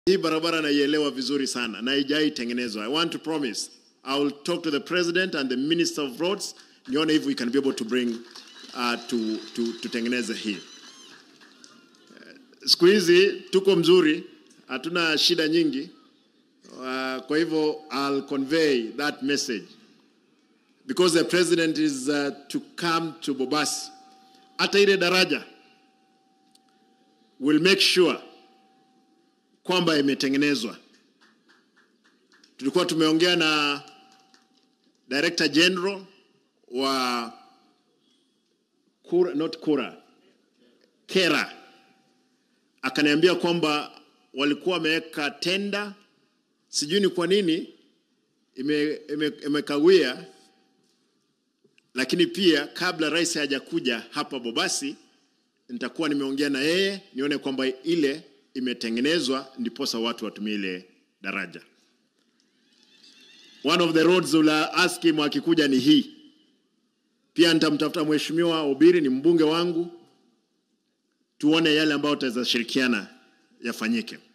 Hii barabara naielewa vizuri sana na haijai tengenezwa. I want to promise I will talk to the president and the minister of roads nione if we can be able to bring uh, to, to, tutengeneze hii. Siku hizi tuko mzuri, hatuna shida nyingi. Uh, kwa hivyo I'll convey that message because the president is uh, to come to Bobasi. Hata ile daraja will make sure kwamba imetengenezwa. Tulikuwa tumeongea na Director General wa Kura, not Kura, Kera akaniambia kwamba walikuwa wameweka tenda, sijui ni kwa nini imekawia ime, ime lakini pia kabla rais hajakuja hapa Bobasi, nitakuwa nimeongea na yeye nione kwamba ile imetengenezwa ndiposa watu watumie ile daraja. One of the roads ula ask him akikuja ni hii. Pia nitamtafuta mheshimiwa Obiri, ni mbunge wangu, tuone yale ambayo tutaweza shirikiana yafanyike.